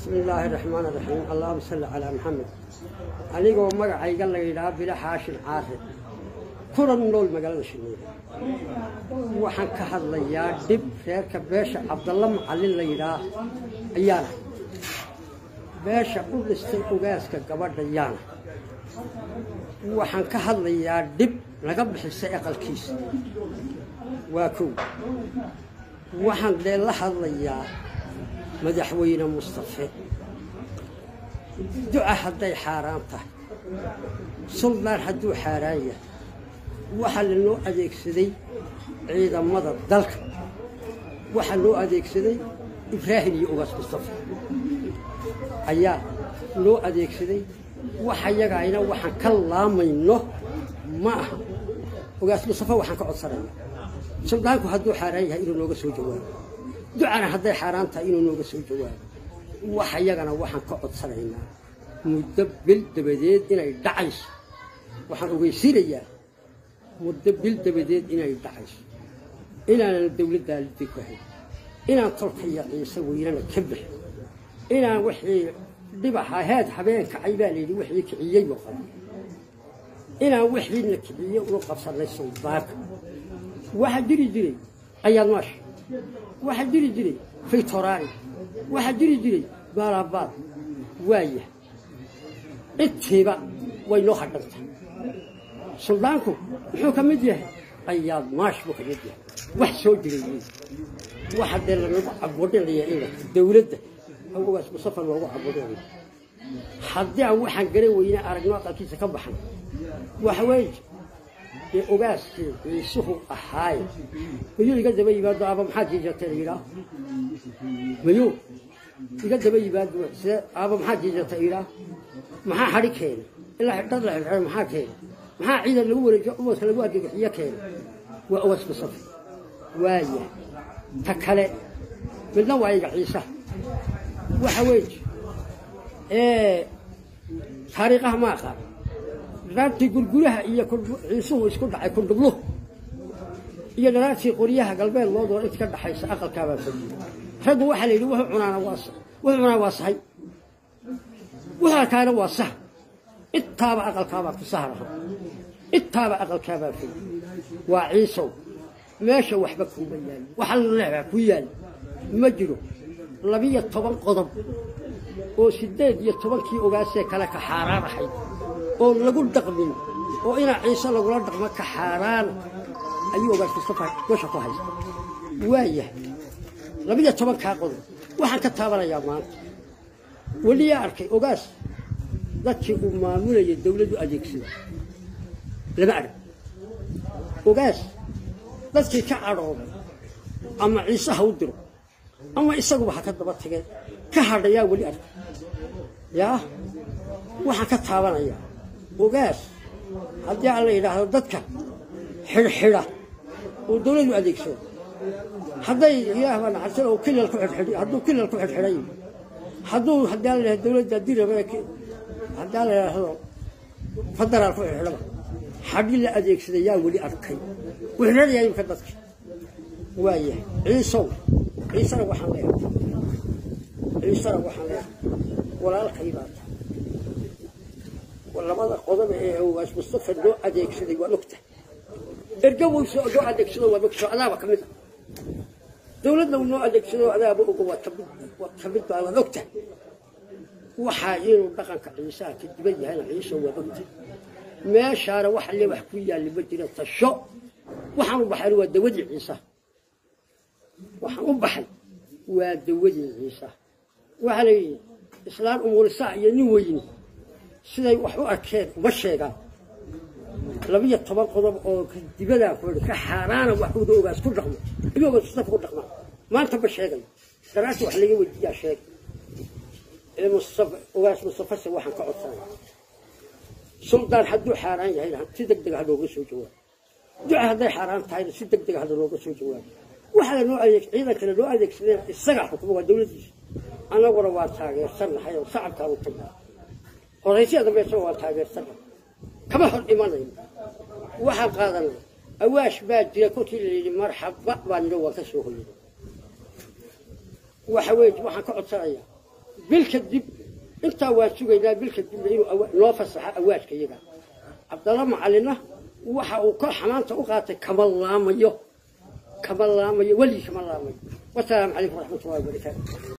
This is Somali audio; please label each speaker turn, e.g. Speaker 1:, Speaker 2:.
Speaker 1: bismi illaahi raxmaan raxiim allahuma salli calaa maxamed anigoo magacayga la yidhaha bila xaashin caare kuna nool magaalada shineeda waxaan ka hadlayaa dhib reerka beesha cabdalla macallin la yidhaah ayaana beesha u dhistay ogaaska gabadha yaana waxaan ka hadlayaa dhib laga bixisay aqalkiisa waa kow waxaan dee la hadlayaa madaxweyne mustafe duca hadday xaaraan tahay suldaan hadduu xaaraan yahay waxaa lanoo adeegsaday ciidamada dalka waxaa loo adeegsaday ibraahim iyo ogaas mustafe ayaa loo adeegsaday waxa yagayna waxaan ka laamayno ma aha ogaas mustafe waxaan ka codsanaya suldaanku hadduu xaaraan yahay inuu nooga soo jawaabo ducana hadday xaaraan tahay inuu nooga soo jawaabo waxa yagana waxaan ka codsanaynaa muddo bil dabadeed inay dhacayso waxaan ogeysiinayaa muddo bil dabadeed inay dhacayso inaanan dawladdaa liddi ku hayn inaan tolkaya ciise weynana ka bixin inaan wixii dhibaxa heed habeen kacay baa layidhi wixii kiciyey oo qaba inaan wixiina kiciye unu qabsannay suldaanka waxaa jiri jiray ayaad maasha waxaa jiri jiray faytoraani waxaa jiri jiray baalabaal waaya intiiba way noo hadhanta suldaanku muxuu ka mid yahay ayaad maash buu ka mid yahay wax soo jiray wey waxa dee lanagu cabudhinaya ina dawladda awogaas musafa loogu cabudhinaya haddii aan waxaan garan weyne aragno aqalkiisa ka baxan waxa weeye dee ogaaskii ciisuhu ahaaye mayuu iga daba yimaado aba maxaad jiijatay la yidhaah mayuu iga daba yimaado see aba maxaad jiijatay yidhaah maxaa hadhi keenay ilaa dhad la xidhxidho maxaa keenay maxaa ciidan lagu wareejiyo umadka lagu argagixiyo keenay waa ogaas musafa waaya ta kale midna waa iga ciisaha waxa weeye taariikhaha ma aqaan dharaartii gurguraha iyo ciisuhu isku dhacay kundhubluhu iyo dharaartii qoryaha galbeed loodoo inta ka dhaxaysa aqalkaabaa fadiyey raggu waxaa la yidhi wuxuu cunaana waa wuxuu cunaa waa sahay wuxuu arkaana waa sah intaaba aqalkaabaa ku saharaha intaaba aqalkaabaa fadi waa ciisow meesha waxba kuma yaali waxa leebaa ku yaali ma jiro labiyo toban qodob oo siddeed iyo tobankii ogaasee kale ka xaaraan ahayd oo lagu dhaqmin oo inaa ciise lagula dhaqmo ka xaaraan ayuu ogaas mustafa gosha ku haysta waayahay labiyo tobankaa qodob waxaan ka taabanayaa maanta weliyaa arkay ogaas dadkii uu maamulayay dawladdu adeegsada lama arag ogaas dadkii ka cadhooday ama ciise ha u diro ama isaguba ha ka daba tageen ka hadhayaa weli arka yaa waxaan ka taabanayaa ogaas haddii aan la yidhaahdo dadka xidhxidha oo dawladu adeegsado hadday ilaah baa naxarsan oo kilal ku xidhxidhi hadduu kilal ku xidhxidhay hadduu haddii aan la yidhahdo dawladda diraba haddii aan la yidhaahdo federaal ku xidhxidhaba xadhi la adeegsada yaa weli arkay wixradayaa imka dadka waayahay ciisow ciisana waxaan leeyahay ciisana waxaan leeyahay walaalkay baa tahay labada qodob ee ogaas mustafa loo adeegsaday waa ogta erga weyso loo adeegsado waa ogta adaaba ka mid a dawladna noo adeegsado adaaba ogo waa kamid waa kamid baa waa ogta waxaa inuu dhaqanka ciisaha ka diban yahayna ciiso waa ogta meeshaana waxa le wax ku yaalli ma jira tasho waxaan u baxay waa dawadii ciisaha waxaan u baxay waa dawadii ciisa waxaa la yidhi islaan umuurisaa iyo nin weyni siday wax u arkeen uma sheegaan labiyo toban qodob oo dibadaa ku ka xaaraana wax uda ogaas ku dhaqmo ayuu ogaas mustafa ku dhaqmaa maanta ma sheegayo daraarta wax laga weydiiyaa sheeg ee mustafa ogaas mustafase waxaan ka codsanaya suldaan hadduu xaaraan yahayna si deg deg ha looga soo jawaabo duca hadday xaaraan tahayna si deg deg ha looga soo jawaabo waxaa lanoo adeeg ciidankana loo adeegsadeen isagaa xukuma waa dawladdiisa annaguna waa taageersannahay oo shacabkaan u tagnaa horaysiya dambeysana waa taageersannahay kama hor imanayno waxaan qaadanay awaash baa jira kolkii la yidhi marxaba baan nidho waan ka soo hoyay waxa weeye waxaan ka codsanayaa bil kadib intaa waa sugaynaa bil kadibna inuu noo fasaxo awaadka iyaga cabdalla macalinna waxa uu kor xamaanta u qaatay kama laamayo kama laamayo weligii kama laamayo wasalaamu calaykum waraxmatullahi wabarakaatu